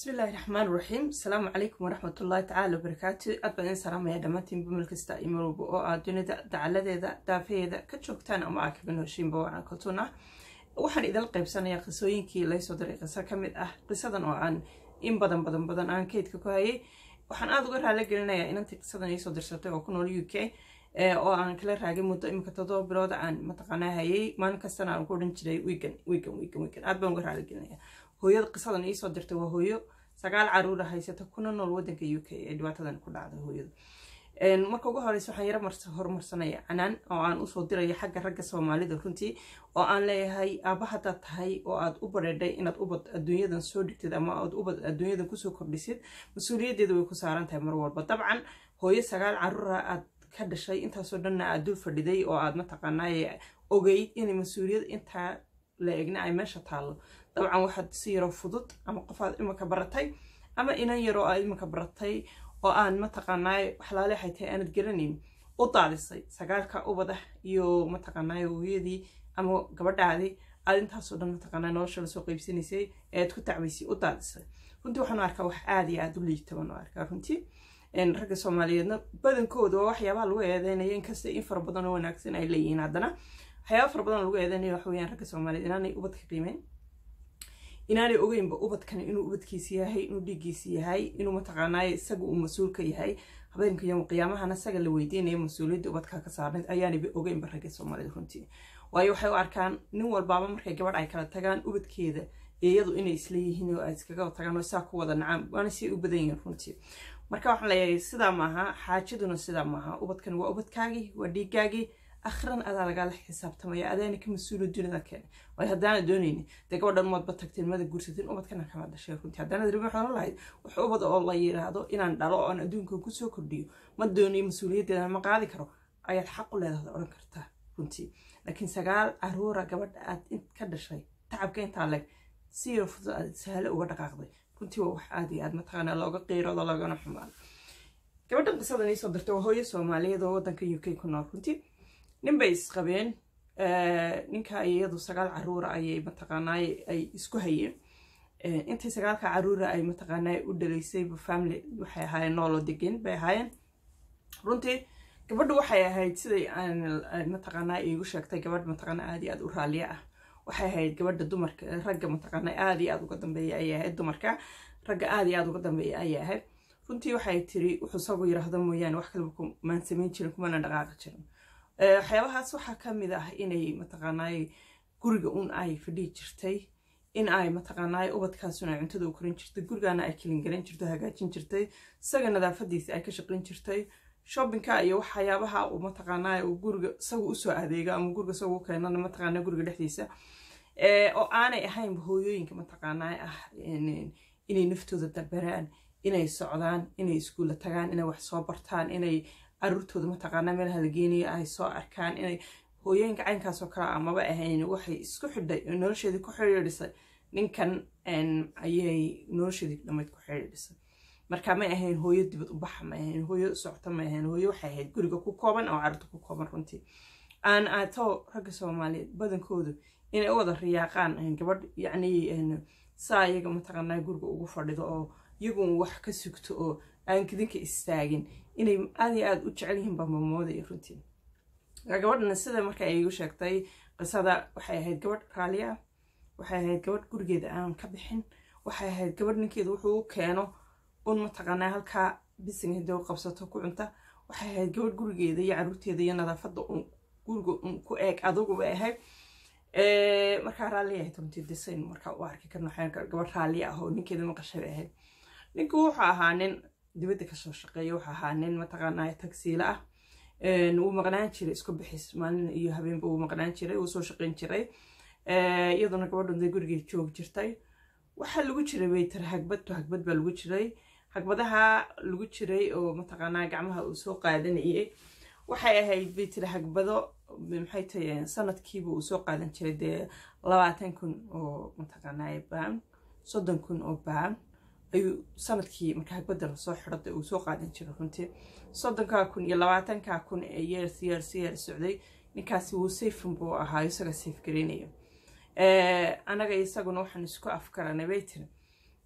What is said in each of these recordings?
bismillaahi raxmaan raxiim asalaamu calaykum waraxmatullaahi tacaala wabarakaatu aad baan idin salaamaya dhammaantiin bumel kasta iyo marwalba oo aad dunida dacaladeeda daafaheeda ka joogtaan ama aad kaga nooshiinba wacan kaltuun ah waxaan idin qaybsanayaa qisooyinkii laysoo diray qiso ka mid ah qisadan oo aan in badan badan badan aan keydka ku hayay waxaan aada uga raali gelinayaa inantii qisadan iisoo dirsatay oo ku nool u k oo aan kala raagay muddo imika todoba bilooda aan mataqaanaa hayay maalin kastana aan ku odhan jiray wigan wigan wigan wigan aad baan uga raali gelinaya hooyada qisadan iisoo dirtay waa hooyo sagaal caruura haysata kuna nool wadanka u k ee dhibaatadan ku dhacday hooyada marka ugu horeysa waxaan yaro horumarsanaya canaan oo aan usoo diraya xagga ragga soomaalida runtii oo aan leeyahay aaba haddaad tahay oo aad u bareedhay inaad ubad adduunyadan soo dhigtid ama aad ubad adduunyadan kusoo kordhisid mas-uuliyaddeeda way ku saaran tahay mar walba dabcan hooyo sagaal caruura aad ka dhashay intaasoo dhanna aad dul fadhiday oo aad mataqaanaaye ogeyd inay mas-uuliyad intaa la egna ay meesha taallo dabcan waxaad si yaroo fudud ama qofaad iminka baratay ama inan yaroo aad iminka baratay oo aan mataqaanaaye waxlaale waxay tahay aanad garanayn u daadisay sagaalka ubada iyo mataqaanaaye hooyadii ama gabadhaadii aad intaasoo dhan mataqaanaa nolosha lasoo qaybsanaysay ee aad ku tacbaysay u daadisay runtii waxaan arkaa wax aada iyo aada u liita baan arkaa runtii ragga soomaaliyeedna badankooda waa waxyaabaha lagu eedeynaya inkasta in fara badan oo wanaagsan ay leeyihiin haddana waxyaaba fara badan lagu eedeynaya waxa weyaan ragga soomaaliyeed inaanay ubadka qiimeyn inaanay ogeynba ubadkani inuu ubadkiisi yahay inuu dhiiggiisi yahay inuu mataqaanaaye isaga uu mas-uulka yahay habeenka yom qiyaamahana isaga la weydiinaya mas-uuliyadda ubadka ka saarnayd ayaanayba ogeynba ragga soomaaliyed runtii waayo waxay u arkaan nin walbaaba markay gabadh ay kala tagaan ubadkeeda iyadu inay isla yihiin oo ay iskaga tagaan oo saa ku wada nacaan waana si u badan yihiin runtii marka waxaan leeyahay sidaa maaha xaajaduna sidaa maaha ubadkan waa ubadkaagii waa dhiiggaagii akhran adaa lagaala xisaabtamaya adaana ka mas-uula dunida keena waayo haddaana doonayni dee gabadhan umadba tagteen mada guursateen ubadkana kama dhashay runtii haddaanad rabin waxaan lahayd wax ubad oo la yiraahdo inaan dhalo oo aan adduunka kusoo kordhiyo ma doonayo mas-uuliyaddeeda ma qaadi karo ayaad xaq u leedahay odhan kartaa runtii laakiin sagaal caruura gabadha aad ka dhashay tacabka intaa leg si yar fudud aad sahalo uga dhaqaaqday runtii waa wax aad iyo aad mataqaanaa looga qiirado loogana xumaan gabadhan qisadan iisoo dirtay waa hooyo soomaaliyeed oo wadanka u k ku nool runtii nin bay isqabeen ninka iyadu sagaal caruura ayay mataqaanaaye ay isku hayeen intay sagaalka caruura ay mataqaanaaye u dhalaysayba family waxay ahaayeen nooloo degan bay ahaayeen runtii gabadhu waxay ahayd siday mataqaanaa iigu sheegtay gabadh mataqaanaa aad iyo aad u raaliya ah waxay ahayd gabadha dumarka ragga mataqaanaa aad iyo aad uga dambeeya ayay ahayd dumarka ragga aad iyo aad uga dambeeya ayay ahayd runtii waxay tiri wuxuu isagu yiraahdo mooyaane wax kaleba kumaan samayn jirin kumana dhaqaaqi jirin waxyaabahaas waxaa ka mid ah inay mataqaanaaye guriga un ay fadhihi jirtay in ay mataqaanaaye ubadkaasun ay cuntada u korin jirtay gurigaana ay kilingaran jirto hagaajin jirtay isaga nadaafadiisa ay ka shaqayn jirtay shoppingka iyo waxyaabaha uu mataqaanaaye uu guriga isagu usoo adeega ama guriga isagu u keenana mataqaanaa guriga dhexdiisa oo aanay ahaynba hooyooyinka mataqaanaaye ah inay naftooda dabaraan inay socdaan inay iskuulla tagaan inay wax soo bartaan inay caruurtooda mataqaanaa meelaha la geenayo ay soo arkaan inay hooyooyinka caynkaasoo kale amaba ahayn waxay isku xidhay nolosheedii ku xidhiidhisay ninkan ayay nolosheedii dhammayd ku xidhiidhisay marka may ahayn hooyo dibad u baxa may ahayn hooyo socto may ahayn hooyo waxay ahayd guriga ku kooban oo carruurta ku kooban runtii aan aato ragga soomaaliyeed badankoodu inay u wada riyaaqaan gabadh yacni saa iyaga mataqaanaa guriga ugu fadhido oo iyagun wax ka sugto oo aan kadinka istaagin inay aad iyo aada u jecel yihiin baa mamoodaya runtii gabadhana sida marka ay igu sheegtay qisada waxay ahayd gabadh raaliya ah waxay ahayd gabadh gurigeeda aan ka bixin waxay ahayd gabadh ninkeeda wuxuu u keeno un mataqaanaa halkaa bisinga hidda u qabsato ku cunta waxay ahayd gabadh gurigeeda iyo caruurteeda iyo nadaafadda un guriga un ku eeg adugu bay ahayd markaa raalliya ahayd runtii disayn markaa u arki karno gabadh raaliya ah oo ninkeeda maqashay bay ahayd ninku wuxuu ahaa nin dibadda kasoo shaqeeya wuxuu ahaa nin mataqaanaa tagsiila ah wuu maqnaan jiray isku bixis maalin iyo habeenba wuu maqnaan jiray wuu soo shaqeyn jiray iyaduna gabadhan dee gurigeed joog jirtay waxaa lagu jiray way tiri hagbad to hagbad baa lagu jiray hagbadaha lagu jiray oo mataqaanaa gacmaha uu soo qaadanayay waxay ahayd bay tiri hagbado maxay tahay sanadkiiba uu soo qaadan jiray dee labaatan kun oo mataqaanaa baan soddon kun oo baan ayuu sanadkii marka hagbada lasoo xidhada uu soo qaadan jiray runtii soddonkaa kun iyo labaatankaa kun ee yeers yeers yeers socday ninkaasi wuu sayfin buu ahaa isaga sayf garaynaya anaga isaguna waxaan isku afkaranay bay tiri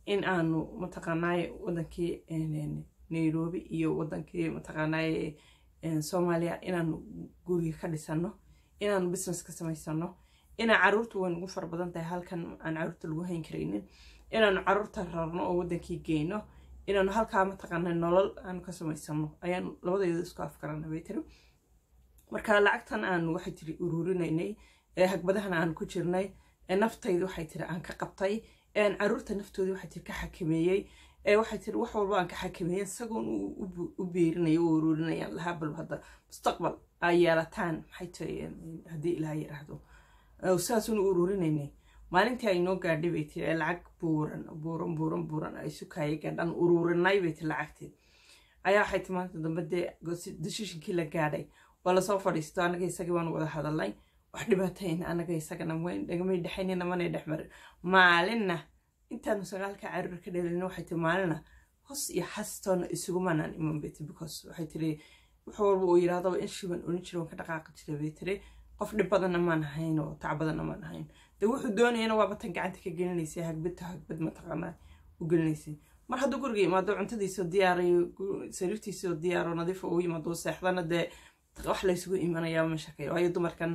in aanu mataqaanaaye wadankii nairobi iyo wadankii mataqaanaaye soomaaliya inaanu guriga ka dhisano inaanu business ka samaysano inaa caruurta way nagu fara badan tahay halkan aan caruurta lagu hayn karaynin inaanu caruurta rarno oo wadankii geyno inaanu halkaa mataqaana nolol aanu ka samaysano ayaanu labadayda isku afgarana bay tiri marka lacagtan aanu waxay tiri uruurinaynay hagbadahan aanu ku jirnay naftayda waxay tiri aan ka qabtay caruurta naftoodii waxay tiri ka xakameeyey waxay tiri wax walba aan ka xakameeyey isagoon u beerinayo u uruurinayaan lahaa bal hadda mustaqbal aa yeelataan maxay tahay haddii ilaah yiraahdo saasuun u uruurinaynay maalintii ay noo gaadhay bay tiri lacag buuran buuran buuran buuran ay sukaaya gaadhaan uruurinay bay tiri lacagteed ayaa waxay ti maanta dambe dee desishinkii la gaadhay waa lasoo fadhiisto anaga isagii waanu wada hadalnay wax dhibaatayn anaga isagana nagamay dhexaynina manay dhex marin maalinna intaanu sagaalka caruur ka dhelin waxay tiri maalina hos iyo xastoona isugumanaan iman bay tiri because waxay tiri wax walba uu yirahdaba in shiban oran jira waan ka dhaqaaqi jiray bay tiri qof dhib badanna maan ahayn oo tac badanna maan ahayn de wuxuu doonayana waaba tan gacanta ka gelinaysay hagbadta hagbad mataqaanaa u gelinaysay mar hadduu guriga imaado cuntadiisoo diyaarayo sariirtiisoo diyaaro nadiifa uu yimaado seexdana dee wax laysugu imanayaa ma shakay waayo dumarkan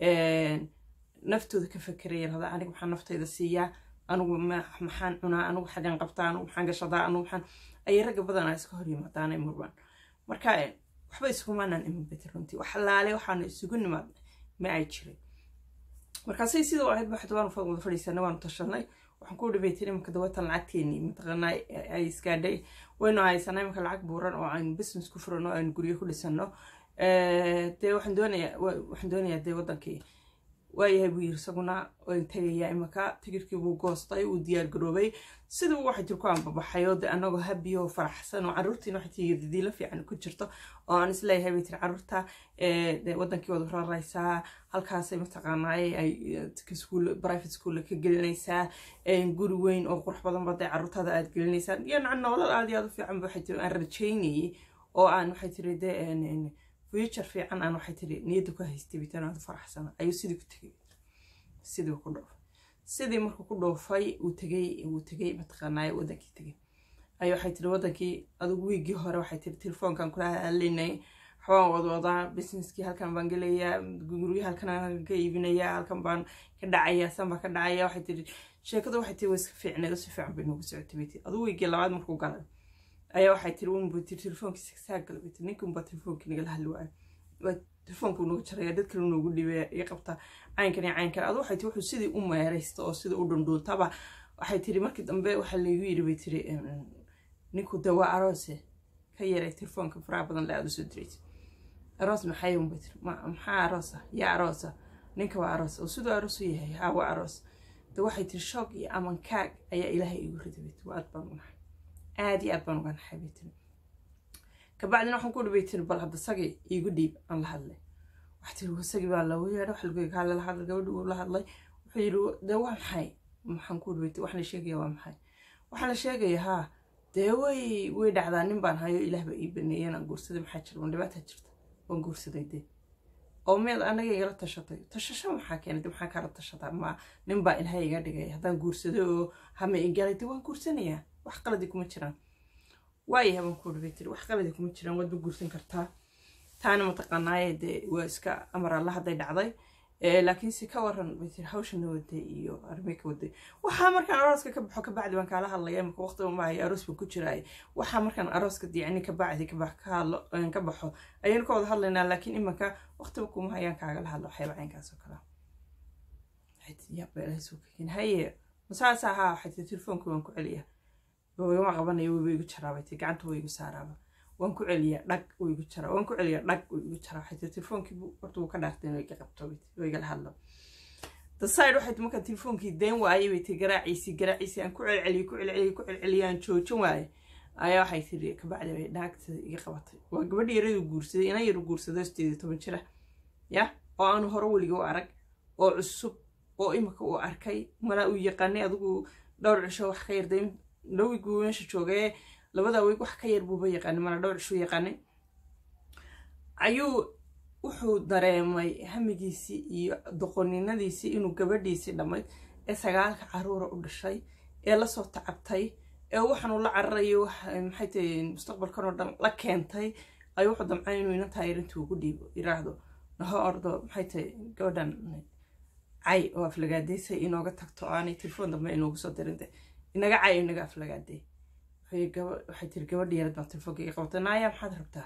naftooda ka fakeraya lahada aniga maxaan naftayda siiyaa anigu maxaan cunaa anigu xagan qabtaa anigu maxaan gashadaa anigu maxaan ayay ragga badanaa iska hor yimaadaan ay murbaan marka waxba iskumaanaan iman bati runtii wax laale waxaanu isugu nimaadnay ma ay jiray markaasay sidoo ahayd baxd waanu wada fadhiisanay waanu tashanay waxaan ku dhibay tiri imaka dawatan lacagteenii mataqaanaa ay iskaadhay waynu haysanay imaka lacag buuran oo aynu business ku furano aynu guryo ku dhisano dee waxaan doonayaa waxaan doonayaa dee wadankii waayahay buu yiri isaguna waan tegayaa imaka tigirkii buu goostay uu diyaar garoobay siduu waxay tiri ku anbabaxay oo dee anagoo habiyo oo faraxsan oo caruurtiina waxay tiri didiilo fiican ku jirto oo aan isleeyahay bay tiri caruurta dee wadankii wada raraysaa halkaasay mataqaanaaye ay school private school ka gelinaysaa guri weyn oo qurux badan ba dee caruurtaada aad gelinaysaan iyo nacan nolol aad iyo aad u fiican ba waxay tiri aan rajaynayay oo aan waxay tiri dee future fiican aan waxay tiri niyadda ku haystay bitan aad faraxsana ayuu sidii ku tegay sidii ku dhoofay sidii markuu ku dhoofay uu tegay uu tegay mataqaanaaye wadankii tegay ayuu waxay tiri wadankii adigu wiigii hore waxay tiri telefoonkan kula hadlinay waxbaan wadwadaa businesskii halkan baan gelayaa guryo halkan aan ka iibinayaa halkan baan ka dhacayaa san baan ka dhacaya waxay tiri sheekadu waxay tiri way iska fiicneed si fiican bay noogu socotay bay tiri adigu wiigii labaad markuu galay ayaa waxay tiri unba tiri telefoonkiisa saa gala bay tiri ninka unbaa telefoonkii nagala hadli waayo waa telefoonku noogu jaraya dad kale noogu dhibaya iyo qabta caynkan iyo caynkan adu waxay tiri wuxuu sidii u meeraysta oo sidii u dhundhuuntaba waxay tiri markii dambe waxaa laygu yiri bay tiri ninku dee waa aroose ka yaray telefoonka faraha badan le aad usoo diraysa aroos maxay unba tiri maxaa aroosa yaa aroosa ninka waa aroos oo siduu aroos u yahay haa waa aroos de waxay tiri shoog iyo amankaag ayaa ilaahay igu riday bay tiri waa aad baan u naxay aad iyo aad baan uga naxay bay tiri kabacdina waxaan ku dhibay tiri bal hadda sagii iigu dhiib aan la hadlay waxa tiri wasagii baa lagu yeedha wax lagu kaa la hadlay gabadhi uu la hadlay wuxuu yidhi dee waa maxay maxaan ku dhibay wax la sheegaya waa maxay waxaa la sheegaya haa dee way way dhacdaa nin baan hayo ilaah baa ii baneeyeen aan guursaday maxaa jira waan dhibaataa jirta waan guursaday dee oo miyaad anaga igala tashatay tashasho maxaa keenay de maxaa kaala tashataa ma nin baa ilaahay iga dhigay haddaan guursaday oo hama igalay de waan guursanayaa wax qaladi kuma jiraan waayahay baan ku dhibay tiri wax qaladi kuma jiraan waad ba guursan kartaa taana mataqaanaaye dee waa iska amar alla hadday dhacday laakiin si ka waran bay tiri hawshana waday iyo arrimay ka waday waxaa markaan arooska ka baxo kabacdi baan kaala hadlaya imika waqtiba maayo aroos baan ku jiraay waxaa markaan arooska yacni kabacdi ka baxo ayaynu ka wada hadlaynaa laakiin iminka waqtiba kuma hayaan kaagala hadlo waxyaaba caynkaas oo kale yaaba ilahay soo kegin haye masaas ahaa waxay tiri telefoonka waan ku celiya wama qabanaya wayba igu jaraa bay tiri gacanta way igu saaraaba waan ku celiyaa dhag uu igu jaraa waan ku celiyaa dhag uu igu jaraa waxay tiri telefoonkii horta wuu ka dhaartay inuu iga qabto oo igala hadlo daside waxay tiri markaan telefoonkii deen waayay bay tiri garaaciisii garaaciisii aan ku celceliyey ku celceliyey ku celceliyey aan joojin waaye ayaa waxay tiri kabacdi bay dhaagta iga qabatay waa gabadhi yaradu guursaday inan yaru guursaday sideed iyo toban jira ya oo aanu hore weliga u arag oo cusub oo imika uu arkay malaa uu yaqaanay adigu dhowr cisho wax ka yarday dhowiguu meesha joogay labada weeg wax ka yar buuba yaqaanay mana dhowr cishuu yaqaanay ayuu wuxuu dareemay hamigiisii iyo doqoninadiisii inuu gabadhiisii dhammayd ee sagaalka caruura u dhashay ee lasoo tacabtay ee waxaanu la cararayo maxay tahay mustaqbalkan oo dhan la keentay ayuu wuxuu damcay inuu inantaa yarintuu ugu dhiibo yiraahdo naho ordo maxay tahay gabadhan cay oo aflagaadeysay inooga tagto aanay telefoon dambe inoogu soo dirinte inaga cay inaga aflagaadey waxay tiri gabadha yarad baan telefoonka iga qabta naaya maxaad rabtaa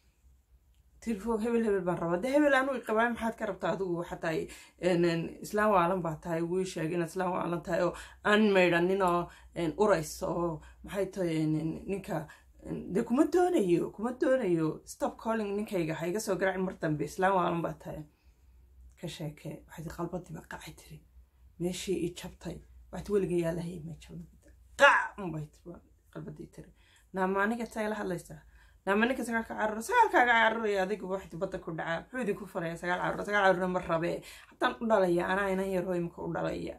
telefoon hebel hebel baan rabaa de hebel anu iqabaa maxaad ka rabtaa adigu xataa islaam waalan baa tahay wii sheeg inaad islaam waalan tahay oo aan maydhanin oo urayso oo maxay tahay ninka de kuma doonayo kuma doonayo stop calling ninkayga ha iga soo garaacin mar dambe islaam waalan baa tahay ka sheekee waxay tii qalbadii baa qacay tiri meeshii i jabtay waxaad weliga yaalahay ma jabna qac unbay qalbadii tiri naama aniga taa ila hadlaysaa naama ninka sagaalka caruro sagaalkaaga caruraya adiga waxti badda ku dhacaa muxuu idinku falaya sagaal caruro sagaal carurna ma rabee haddaan u dhalaya anaa inan yaro imika u dhalaya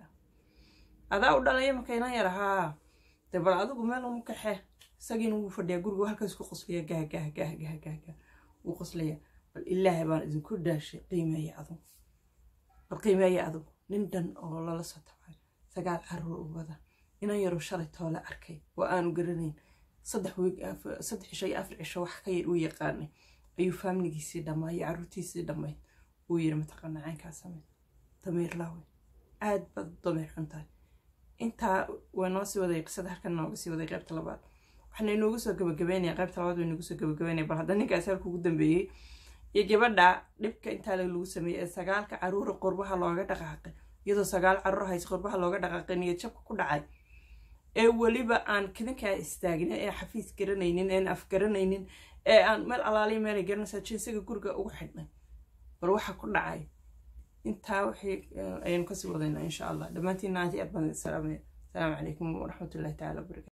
adaa u dhalaya imika inan yar haa de bal adigu meel uma kaxe isagiina wuu fadhiyaa gurigu halkaas ku qoslaya gah gah gah gah gah gah wuu qoslaya bal ilaahay baan idinku dhaashay qiimeeya adugu bal qiimeeya adugu nin dhan oo lala soo tabcay sagaal carruur u wada inan yaro shalay toole arkay oo aanu garanayn saddex wiig saddex cisho iyo afar cisho wax ka yar uu yaqaanay ayuu faamiligiisii dhammaa iyo carruurtiisii dhammayd uu yiri mataqaana caynkaa sameyd dameer laawe aad baad dameer xun tahay intaa waa noo sii waday qisada halkan nooga sii waday qaybta labaad waxaana inoogu soo gabagabeynaya qaybta labaad waa inoogu soo gabagabeynaya bal hadda ninkaas halka ugu dambeeyey iyo gabadha dhibka intaa lagu sameeyey ee sagaalka caruura qurbaha looga dhaqaaqay iyadoo sagaal caruur haysa qurbaha looga dhaqaaqay niyad jabka ku dhacay ee weliba aan kadinkaa istaagnin ee xafiis garanaynin een af garanaynin ee aan meel alaaliya meelay garanaysaa jinsiga guriga ugu xidhnay bal waxa ku dhacay intaa wixii ayaynu kasii wadaynaa insha allah dhammaantiin aad iyo aad baan salaamaya asalaamu calaykum waraxmatullahi taala wabarakatu